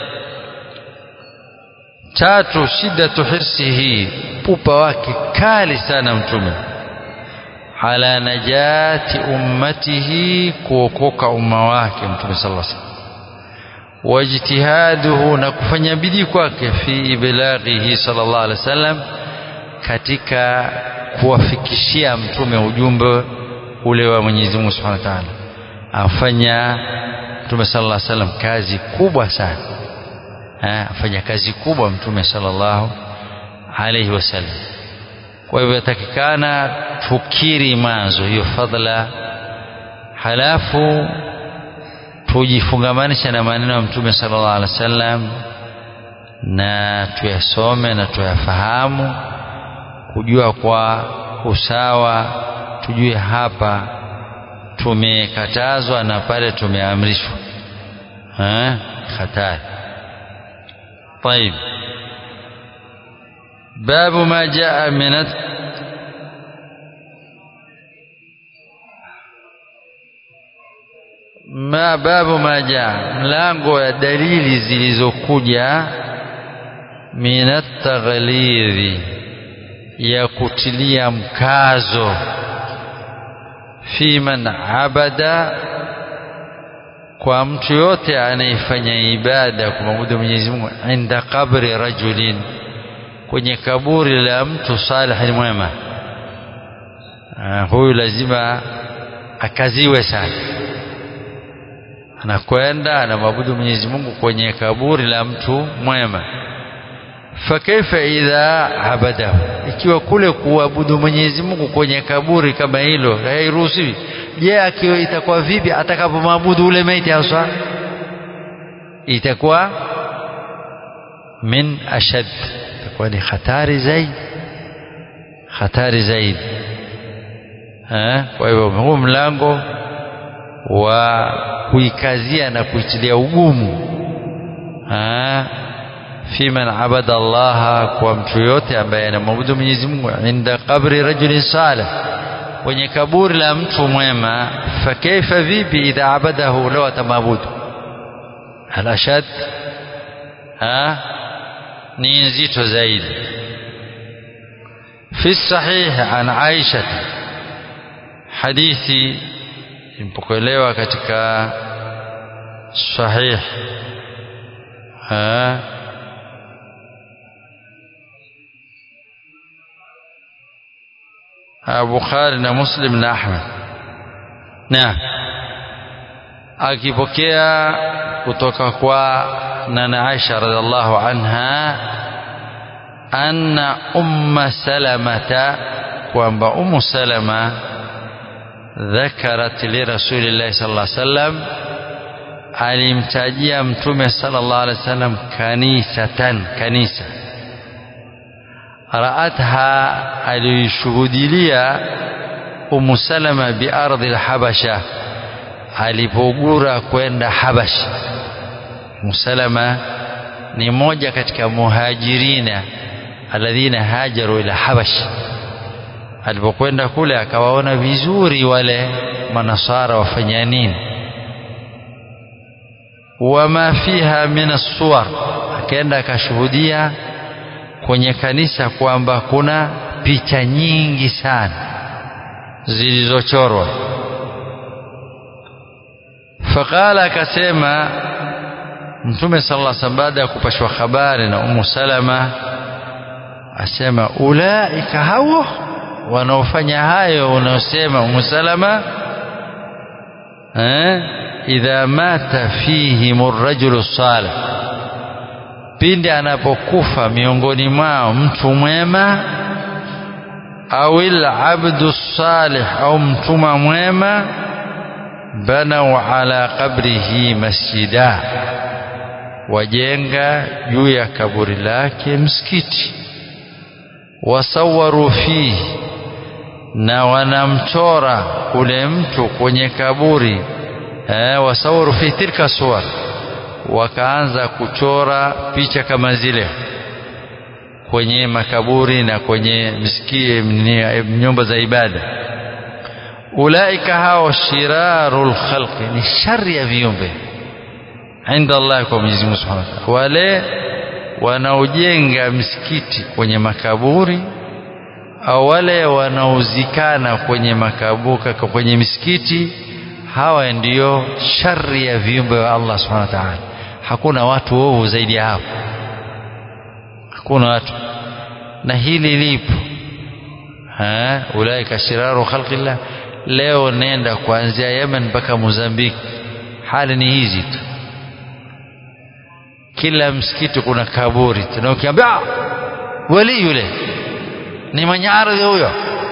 tatu shiddatu hirsihi pupa wake kali sana mtume ala najati ummatihi kuokoka umma wake mtume sallallahu alaihi wasallam wajtihaduhu na kufanya bidii kwake fi iblaghihi sallallahu alaihi wasallam katika kuwafikishia mtume ujumbe ule wa Mwenyezi Mungu Subhanahu wa Ta'ala afanya mtume sallallahu alaihi wasallam kazi kubwa sana afanya kazi kubwa mtume sallallahu alaihi wasallam kwa hivyo yatakikana tukiri mwanzo hiyo fadhila halafu tujifungamanisha na maneno ya mtume sallallahu alaihi wasallam na tuyasome na tuyafahamu kujua kwa usawa tujue hapa tumekatazwa na pale tumeamrishwa hatari طيب باب ما جاء من ما babu ma jaa mlango ya dalili zilizokuja minat taghlidhi ya kutilia mkazo fi man abada kwa mtu yote anayefanya ibada kumwabudu Mwenyezi Mungu inda kabri rajulin kwenye kaburi la mtu salih mwema huyu lazima akaziwe sana anakwenda anamwabudu Mwenyezi Mungu kwenye kaburi la mtu mwema fakaifa idha abadahu ikiwa kule kuabudu Mwenyezi Mungu kwenye kaburi kama hilo hairuhusiwi je akiwa itakuwa vipi atakapomwabudu ule maiti haswa itakuwa min ashad itakuwa ni hatari zaidi hatari zaidi kwa hivyo huu mlango wa kuikazia na kuitilia ugumu fi man abada Allah kwa mtu yote ambaye anamwabudu Mwenyezi Mungu inda qabri rajulin salih kwenye kaburi la mtu mwema fakaifa vipi idha abadahu law atamwabudu alashad ha ni nzito zaidi في الصحيح عن عائشة حديثي impokelewa katika sahih ha Bukhari na Muslim na Ahmad na akipokea kutoka kwa nana Aisha radhiallahu anha anna umma salamata kwamba ummu salama dhakarat li rasulillahi sallallahu alaihi wasallam alimtajia mtume sallallahu alaihi wasallam kanisatan kanisa raatha aliishuhudilia Umu Salama biardhi lhabasha alipogura kwenda Habash. Umu Salama ni moja katika muhajirina alladhina hajaru ila Habash. Alipokwenda kule akawaona vizuri wale manasara wafanya nini, wama fiha min assuwar, akaenda akashuhudia kwenye kanisa kwamba kuna picha nyingi sana zilizochorwa. Faqala, akasema Mtume sallallahu alaihi wasallam baada ya kupashwa habari na Ummu Salama, asema ulaika hao wanaofanya hayo unaosema Ummu Salama, eh, idha mata fihim ar-rajulu salih, pindi anapokufa miongoni mwao mtu mwema, au al-abdu salih, au mtuma mwema, banau ala qabrihi masjida wajenga juu ya kaburi lake msikiti, wasawaru fihi, na wanamchora ule mtu kwenye kaburi eh, wasawaru fihi tilka suwar, wakaanza kuchora picha kama zile kwenye makaburi na kwenye misikiti, nyumba za ibada. Ulaika hao shirarul khalqi, ni shari ya viumbe inda Allah, kwa Mwenyezi Mungu Subhanahu wa Ta'ala. Wale wanaojenga msikiti kwenye makaburi au wale wanaozikana kwenye makaburi kwenye misikiti, hawa ndiyo shari ya viumbe wa Allah Subhanahu wa Ta'ala. Hakuna watu ovu zaidi ya hapo, hakuna watu, na hili lipo ha, ulaika shiraru khalqillah. Leo nenda kuanzia Yemen mpaka Mozambiki, hali ni hizi tu kila msikiti kuna kaburi tena, ukiambia wali yule ni mwenye ardhi huyo,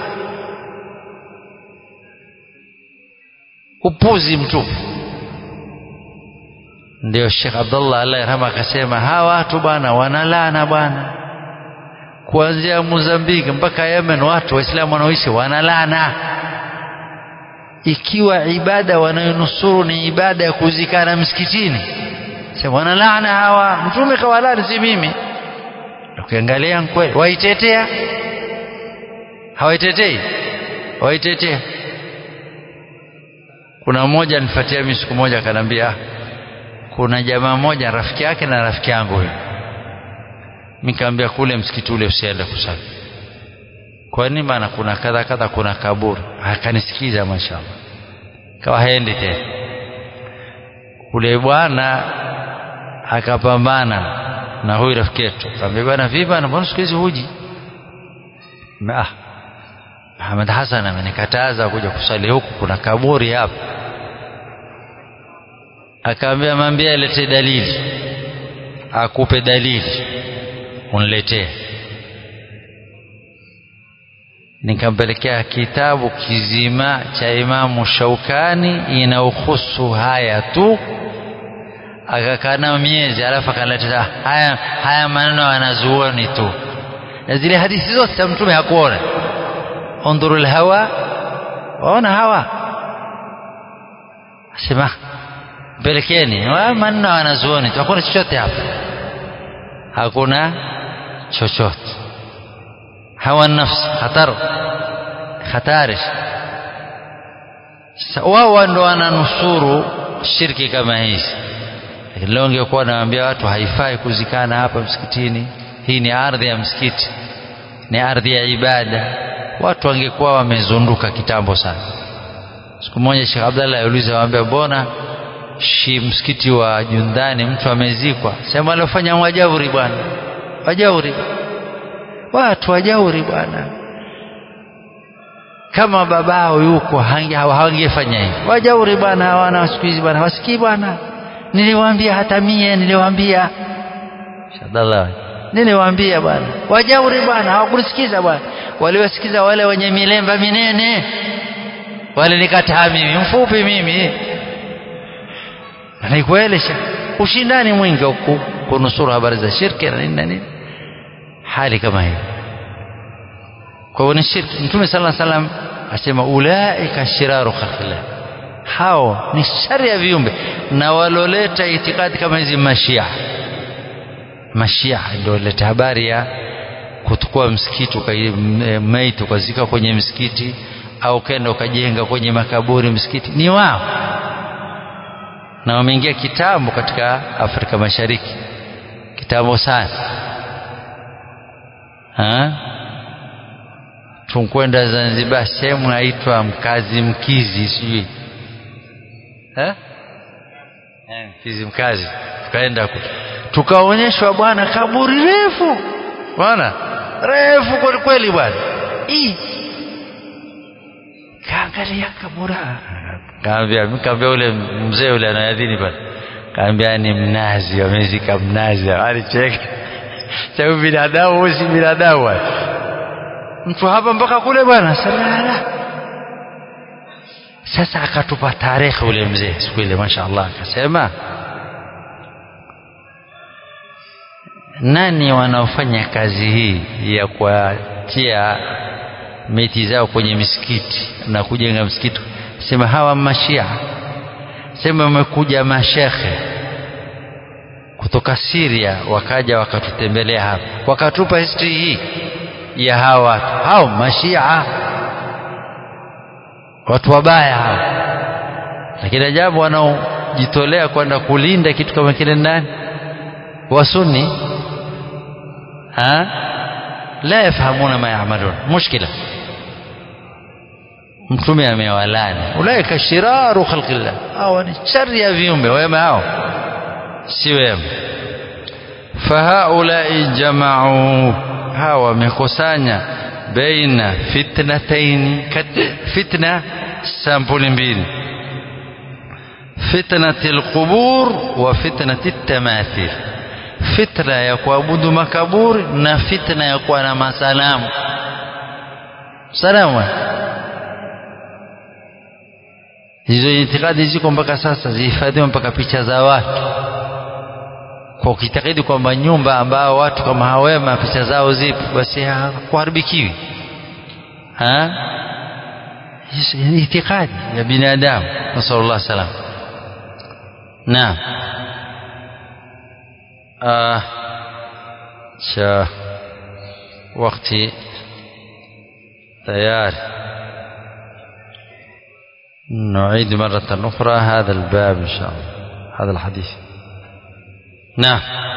upuzi mtupu. Ndio Sheikh Abdullah Allah yarhama akasema hawa watu bwana wanalana bwana, kuanzia Mozambiki mpaka Yemen, watu Waislamu wanaoishi wanalana. Ikiwa ibada wanayonusuru ni ibada ya kuzikana msikitini wana laana hawa, mtume kawalani, si mimi. Ukiangalia kweli waitetea, hawaitetei, waitetea. Kuna mmoja nifuatia mimi siku moja, akaniambia kuna jamaa mmoja rafiki yake na rafiki yangu huyo. Nikamwambia kule msikiti ule usiende kusali. Kwa nini? Maana kuna kadha kadha, kuna kaburi. Akanisikiza, mashaallah, kawa haendi tena. Ule bwana akapambana na huyu rafiki yetu, akamwambia bwana, vipi bwana, mbona siku hizi huji? Ah, Muhammad Hassan amenikataza kuja kusali huku, kuna kaburi hapa. Akamwambia, mwambie alete dalili, akupe dalili uniletee. Nikampelekea kitabu kizima cha Imamu Shaukani inaohusu haya tu akakaa nao miezi, alafu akaleta haya haya maneno wanazuoni tu, na zile hadithi zote za Mtume hakuona. Undhuru lhawa, waona hawa, asema pelekeni maneno wanazuoni tu, hakuna chochote hapa, hakuna chochote. Hawa nafsi hatar hatari. Wao ndo wananusuru shirki kama hizi lakini leo ungekuwa nawaambia watu haifai kuzikana hapa msikitini, hii ni ardhi ya msikiti, ni ardhi ya ibada, watu wangekuwa wamezunduka kitambo sana. Siku moja Sheikh Abdallah aliuliza, waambia mbona shi msikiti wa Jundani mtu amezikwa, sema aliofanya wajauri bwana, wajauri watu wajauri bwana, kama babao yuko hawangefanya hivi. Wajauri bwana, hawana siku hizi bwana, wasikii bwana Niliwaambia hata mie, niliwaambia Shadallah, niliwaambia bwana, wajauri bwana, hawakunisikiza bwana. Waliwasikiza wale wenye milemba minene, walinikataa mimi mfupi mimi. Ni kweli ushindani mwingi huku kunusuru habari za shirki na nini na nini, hali kama hiyo. Kwa hiyo ni shirki. Mtume sallallahu alaihi wasallam asema ulaika shiraru khalqillah hao ni shari ya viumbe na waloleta itikadi kama hizi mashia mashia ndio leta habari ya kutukua msikiti maiti ukazika kwenye msikiti au kenda ukajenga kwenye makaburi msikiti ni wao na wameingia kitambo katika Afrika Mashariki kitambo sana ha? tunkwenda Zanzibar sehemu naitwa Mkazi Mkizi sijui eh Mkizi Mkazi tukaenda tukaonyeshwa bwana kaburi refu bwana refu kweli kweli bwana kaangalia kabura kaambia kaambia ule mzee ule anayadhini pale kaambia ni mnazi wamezika mnazi alicheka sababu binadamu si binadamu mtu hapa mpaka kule bwana salala sasa akatupa tarehe ule mzee siku ile mashaallah akasema nani wanaofanya kazi hii ya kuatia miti zao kwenye misikiti na kujenga msikiti sema hawa mashia sema wamekuja mashekhe kutoka Syria wakaja wakatutembelea hapa wakatupa history hii ya hawa watu hao mashia watu wabaya hao lakini ajabu wanaojitolea kwenda kulinda kitu kama kile ndani wasunni ha la yafahamuna ma yaamalun mushkila mtume amewalani ulaika shiraru khalqillah hawa ni shari ya viumbe wema hao si wema fahaulai jamau hawa wamekusanya baina fitnataini fitna sampuli mbili fitnati alqubur wa fitnati tamathil fitna ya kuabudu makaburi na fitna ya kuwa na masalamu salamu hizo itikadi ziko mpaka sasa zihifadhiwa mpaka picha za watu kwa ukitakidi kwamba nyumba ambao watu kama hawema picha zao zipo basi hakuharibikiwi ha ni itikadi ya binadamu nasallallahu salam naam آه شا وقتي تيار نعيد مرة أخرى هذا الباب إن شاء الله هذا الحديث نعم